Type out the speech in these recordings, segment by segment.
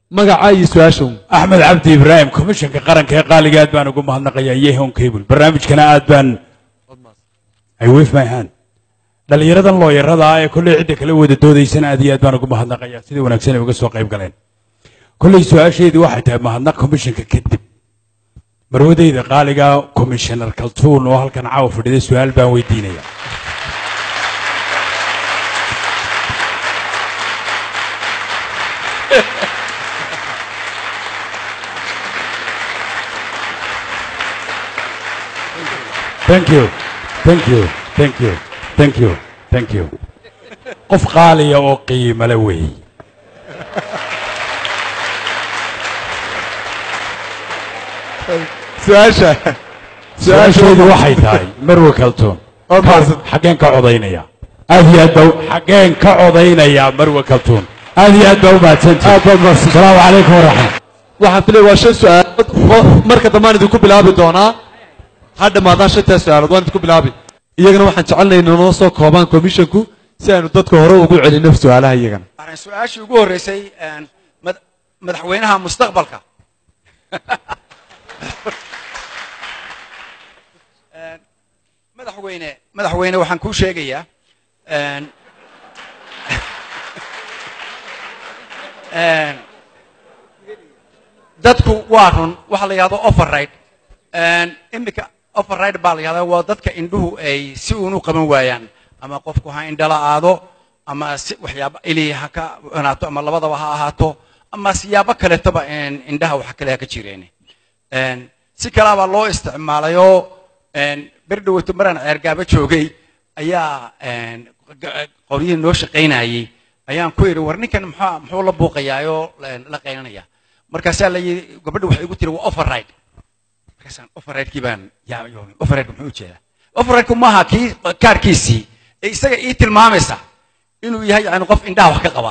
magacaa iyo su-aashan axmed cabdi ibraahim komishanka qaranka ee qaaliga aad baan ugu mahadnaqayaa yehon cable barnaamijkana aad baan I wave my hand dhallinyaradan looyarada ah ee kolley cidda kala wada doodaysana aad iyo aad baan ugu mahadnaqayaa sidii wanaagsan ay uga soo qayb galeen kolley su-aasheedii waxay tahay mahadnaq komishanka kadib marwadayda qaaliga komishanar kaltuun oo halkan caawa fadhida su-aal baan weydiinaya thank you thank you thank you thank you thank you qof qaaliya oo qiimale weey su-aasha su-aasheedu waxay tahay marwe kaltuun Oo mahadsan. xaggeen ka codaynaya aad iyo aad baa xaggeen ka codaynaya marwe kaltuun aad iyo aad baa u mahadsantihi aad baad mahadsan asalaamu calaykum waraxmat waxaan filaya waa shan su-aalood oo marka dambaan idinku bilaabi doonaa ha dhammaadaan shantaa su-aalood waan idinku bilaabi iyagana waxaan jecelnay inoo soo koobaan commissionku si aynu dadka hore ugu celinno su-aalaha iyagana waxaan su-aashii ugu horreysay een, mad- madaxweynaha mustaqbalka Een, madaxweyne madaxweyne waxaan kuu sheegayaa een, een, dadku waa run waxa la yidhahdo override Een, iminka override baa la yidhahdaa waa dadka indhuhu ay si uun u qaban waayaan ama qofku ha indhala aado ama si waxyaaba ili ha ka wanaato ama labadaba ha ahaato ama siyaabo kaleetoba een, indhaha wax kale ha ka jireen Een, si kalabaa loo isticmaalayoo een, ber dhaweyto maraan ceergaaba joogay ayaa een, ga- qoryihii noo shaqaynayay ayaan ku idhi war ninkan muxuu muxuu la buuqayaayoo een, la qaynanaya markaasaa la yidhi gabadha waxay igu tiri waa override markaasaan override-kii baan yaa yoomay override muxuu ujeedaa override-ku maaha kii kaarkiisii ee isaga ii tilmaamaysa inuu yahay yani qof indhaha wax ka qaba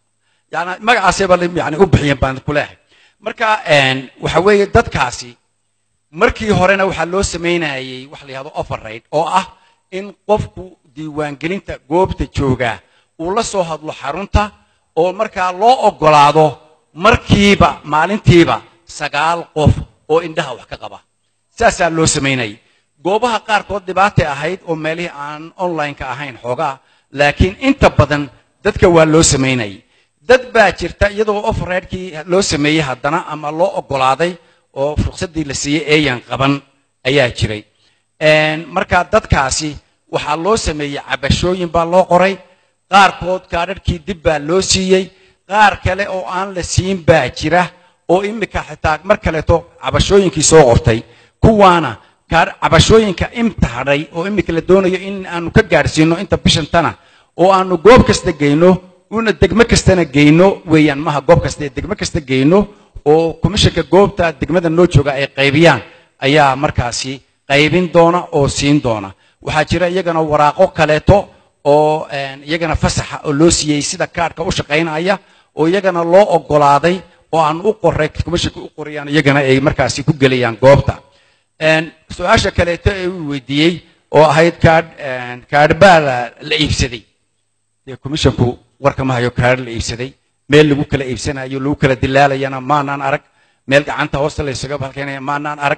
yani magacaasayba yani u bixiyeen baan ku leehay marka een, waxa weeye dadkaasi markii horena waxaa loo samaynayay wax la yihahdo override oo ah in qofku diiwaangelinta goobta joogaa uu la soo hadlo xarunta oo markaa loo ogolaado markiiba maalintiiba sagaal qof oo indhaha wax ka qaba saasaa loo samaynayay goobaha qaarkood dhibaatay ahayd oo meelihii aan online-ka ahayn xoogaa laakiin inta badan dadka waa loo samaynayay dad baa jirta iyadoo override-kii loo sameeyey haddana ama loo ogolaaday oo ruqsaddii la siiyey eeyan qaban ayaa jiray Een, marka dadkaasi waxaa loo sameeyey cabashooyin baa loo qoray qaarkood kaadhadhkii dib baa loo siiyey qaar kale oo aan la siin baa jira oo imika xitaa mar kaleeto cabashooyinkii soo qortay kuwaana kaadh- cabashooyinka imta hadhay oo imika la doonayo in aanu ka gaadhsiino inta bishantana oo aanu goob kasta geyno una degmo kastana geyno weeyaan maha goob kasta ee degmo kasta geyno oo komishanka goobta degmada noo jooga ay qaybiyaan ayaa markaasi qaybin doona oo siin doona waxaa jira iyagana waraaqo kaleeto oo een, iyagana fasaxa oo loo siiyey sida kaadhka u shaqaynaya oo iyagana loo ogolaaday oo aan u qoray komishanka u qorayaan iyagana ay markaasi ku gelayaan goobta Een, su-aasha kaleeto ee uu weydiiyey oo ahayd kaadh een, kaadh baa la- la iibsaday dee komishanku warka ma hayo kaadh la iibsaday meel lagu kala iibsanayo lagu kala dilaalayana maanaan arag meel gacanta hoosta la isaga halkaynaya maanaan arag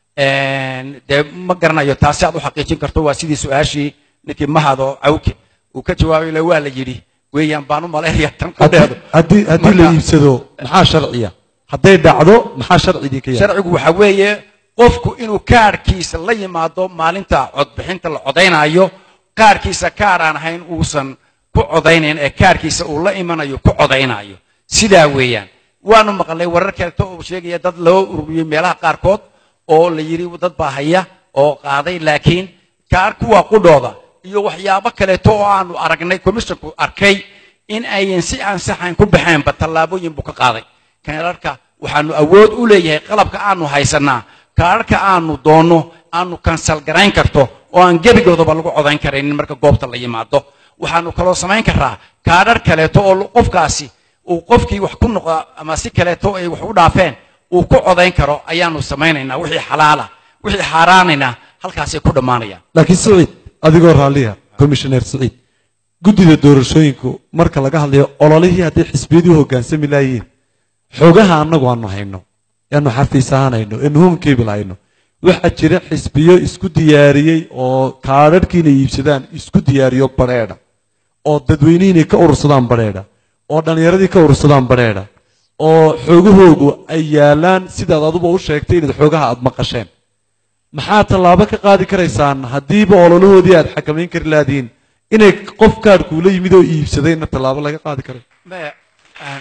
Een, dee ma garanayo taasi aad u xaqiijin karto waa sidii su-aashii ninkii mahado cawke uu ka jawaabay le waa la yidhi weeyaan baan u malaynaya tan qudheedu haddii haddii la Marka- iibsado maxaa sharciya hadday dhacdo maxaa sharcidinka yahay sharcigu waxa weeye qofku inuu kaarkiisa la yimaado maalinta codbixinta la codaynayo kaarkiisa kaar aan ahayn uusan ku codaynayn ee kaarkiisa uu la imanayo ku codaynayo sidaa weeyaan waanu maqlay warar kaleeto oo sheegaya dad loo ururiyey meelaha qaarkood oo la yidhi dad baa haya oo qaaday laakiin kaar kuwa qudhooda iyo waxyaabo kaleeto oo aanu aragnay komishanku arkay in ayan si aan saxayn ku baxeenba tallaabooyin buu ka qaaday kaararka waxaanu awood u leeyahay qalabka aanu haysanaa kaararka aanu doonno aanu kansal garayn karto oo aan gebigoodaba lagu codayn karaynin marka goobta la yimaado waxaanu kaloo samayn karaa kaadhar kaleeto oo qofkaasi uu qofkii wax ku noqda ama si kaleeto ay wax u dhaafeen uu ku codayn karo ayaanu samaynaynaa wixii xalaala wixii xaaraanayna halkaasay ku dhammaanayaan laakiin siciid adigoo raalliya commissioner siciid guddida doorashooyinku marka laga hadlayo ololihii hadday xisbiyadii u hoggaansami laayeen xogaha annagu aanu hayno eanu xafiis ahaan hayno eanu home cable hayno waxaa jira xisbiyo isku diyaariyey oo kaadharhkiina iibsadaan isku diyaariyo badheedha oo dadweynihiinay ka urursadaan badheedha oo dhallinyaradii ka urursadaan badheedha oo xoogahoogu ay yaalaan sidaad aduba u sheegtay inaad xoogaha aad maqasheen maxaa tallaabo ka qaadi karaysaan haddiiba ololahoodii aad xakamayn kari laadiin inay qof kaadhkuula yimid oo iibsadayna tallaabo laga qaadi karay maya aan-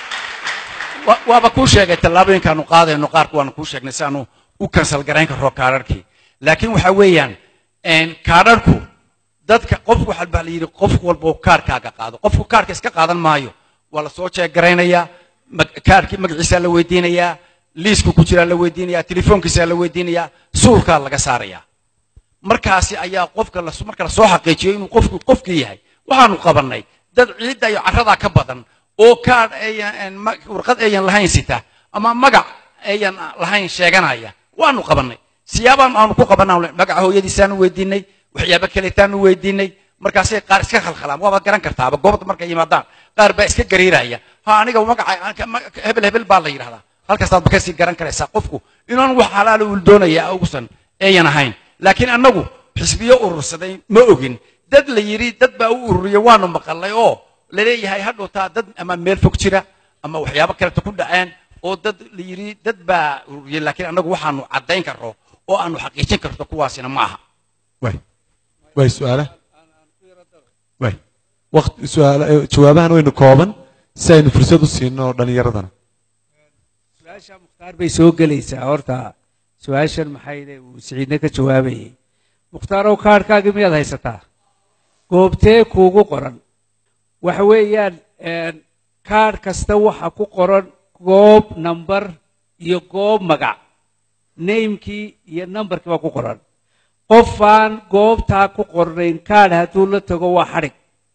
wa- waaba kuu sheegay tallaabooyinkaanu qaadayno qaarku waanu kuu sheegnay si aanu u kansal garayn karro kaadharkii laakiin waxa weeyaan een, kaadharku dadka qof waxaa baa la yidhi qof walba oo kaarkaaga qaado qofku kaarka iska qaadan maayo waa la soo jeegaraynayaa mag- kaarkii magaciisaa la weydiinayaa liisku ku jiraa la weydiinayaa telefoonkiisaa la weydiinayaa suulkaa laga saarayaa markaasi ayaa qofka la marka la soo xaqiijiyo inuu qofku qofkii yahay waxaanu qabannay dad ciidda iyo carradaa ka badan oo kaadh ayan ma- warqad ayan lahayn sita ama magac ayan lahayn sheeganaya waanu qabannay siyaabaan aanu ku qabannaa magaca hooyadiisaanu weydiinay waxyaabo kaletaanu weydiinay markaasay qaar iska khalkhalaan waabaad garan kartaaba goobta markay yimaadaan qaar baa iska gariiraya ha aniga magaca ma- hebel hebel baa la yidhahdaa halkaasaadba kasii garan karaysaa qofku inaan wax halaala uu doonaya ugusan ayan ahayn laakiin annagu xisbiyo urursaday ma ogin dad la yidhi dad baa u ururiya waanu maqalnay oo laleeyahay hadhowtaa dad ama meel fog jira ama waxyaabo kaleto ku dhaceen oo dad la yidhi dad baa ururiyay laakiin annagu waxaanu caddayn karro oo aanu xaqiijin karto kuwaasina ma aha way way su-aala way waqti su-aala eh, jawaabahan waynu kooban si aynu fursad u siino dhallinyaradana su-aasha mukhtaar bay soo gelaysaa horta su-aashan maxayde uu siciidna ka jawaabayay mukhtaaroo kaadhkaagii miyaad haysataa goobtee kuugu qoran waxa weeyaan een, kaadh kasta waxa ku qoran goob nambar iyo goob magac naymkii iyo nambarkii baa ku qoran qofaan goobtaa ku qornayn kaadh hadduu la tago waa xadhig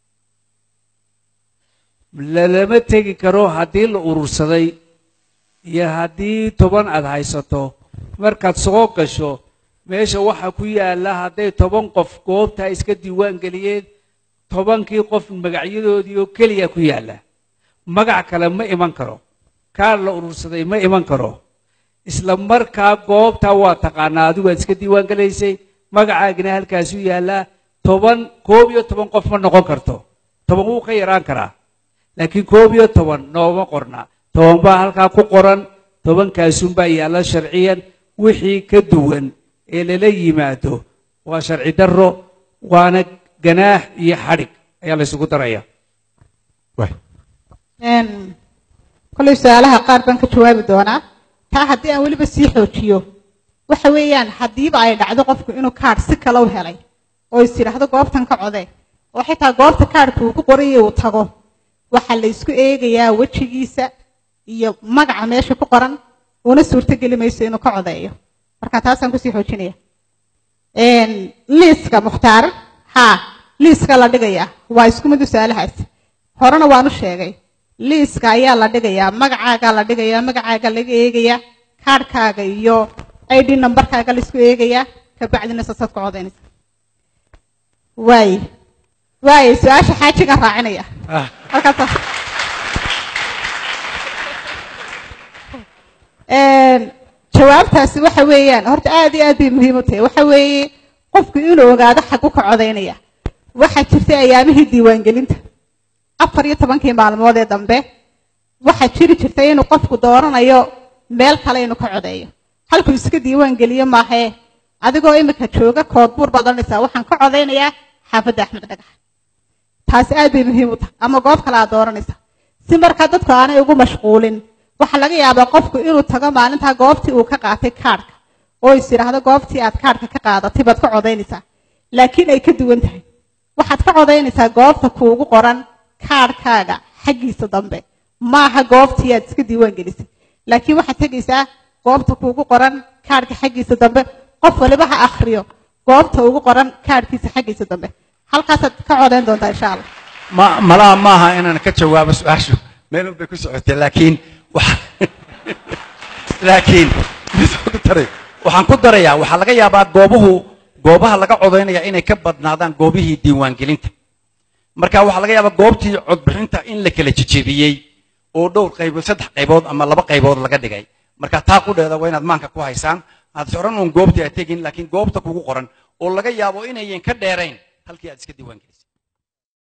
lalama tegi karo haddii la urursaday iyo haddii toban aad haysato markaad soo gasho meesha waxaa ku yaalla hadday toban qof goobtaa iska diiwaan geliyeen tobankii qof magacyadoodii oo keliya ku yaalla magac kale ma iman karo kaar la urursaday ma iman karo isla markaa goobtaa waa taqaanaa adigu aad iska diiwaan gelaysay magacaagina halkaasu yaallaa toban koob iyo toban qof ma noqon karto toban wuu ka yaraan karaa laakiin koob iyo toban nooma qorna toban baa halkaa ku qoran tobankaasunbaa yaalla sharciyan wixii ka duwan ee lala yimaado waa sharci darro waana ganaax iyo xadhig ayaa la isugu daraya way Een, kollay su-aalaha qaar baan ka jawaabi doonaa taa haddii aan weliba sii xoojiyo waxa weeyaan haddiiba ay dhacdo qofku inuu kaadh si kale u helay oo is yidhaahdo goobtan ka code oo xitaa goobta kaadhka uu ku qorayay uu tago waxaa la isku eegayaa wejigiisa iyo magaca meesha ku qoran una suurtogeli mayso inuu ka codeeyo marka taasaan kusii xoojinaya Een, liiska mukhtaar haa liiska la dhigaya waa isku mid u su-aalahaasi horena waan u sheegay liiska ayaa la dhigayaa magacaagaa la dhigayaa magacaaga laga eegayaa kaadhkaaga iyo id numberkaaga laisku eegayaa kabacdina sasaad ku codaynaysa waay waay su-aasha xaajigan raacinaya Ah. halkaas Een, jawaabtaasi waxa weeyaan horta aad iyo aad bay muhiim u tahay waxa weeye qofku inuu ogaado xagu ka codaynaya waxaa jirtay ayaamihii diiwaangelinta afar iyo tobankii maalmood ee dambe waxaa jiri jirtay inuu qofku dooranayo meel kale inuu ka codeeyo halkuu iska diiwaan geliyo maahee adigoo imika jooga koodbuur baad odhanaysaa waxaan ka codaynayaa xaafadda axmed dhagax taasi aad bay muhiim u tahay ama goob kale aad dooranaysaa si markaa dadku aanay ugu mashquulin waxaa laga yaabaa qofku inuu tago maalintaa goobtii uu ka qaatay kaadhka oo is yidhaahdo goobtii aad kaadhka ka qaadatay baad ka codaynaysaa laakiin ay ka duwan tahay waxaad ka codaynaysaa goobta kuugu qoran kaadhkaaga xaggiisa dambe maaha goobtii aad iska diiwaan gelisay laakiin waxaad tegaysaa goobta kuugu qoran kaadhka xaggiisa dambe qof waliba ha akhriyo goobta ugu qoran kaadhkiisa xaggiisa dambe halkaasaad ka codayn doontaa insha allah ma malaha maaha inaan ka jawaabo su-aashu meelun bay ku socotay laakiin waxa- laakiin midaan ku daray- waxaan ku darayaa waxaa laga yaabaa goobuhu goobaha laga codaynaya inay ka badnaadaan goobihii diiwaangelinta marka waxaa laga yaabaa goobtii codbixinta in la kala jejebiyey oo dhowr qaybood saddex qaybood ama laba qaybood laga dhigay marka taa qudheeda waa inaad maanka ku haysaan aad soran uun goobtii aad tegin laakiin goobta kugu qoran oo laga yaabo inayan ka dheerayn halkii aad iska diiwaan gelisay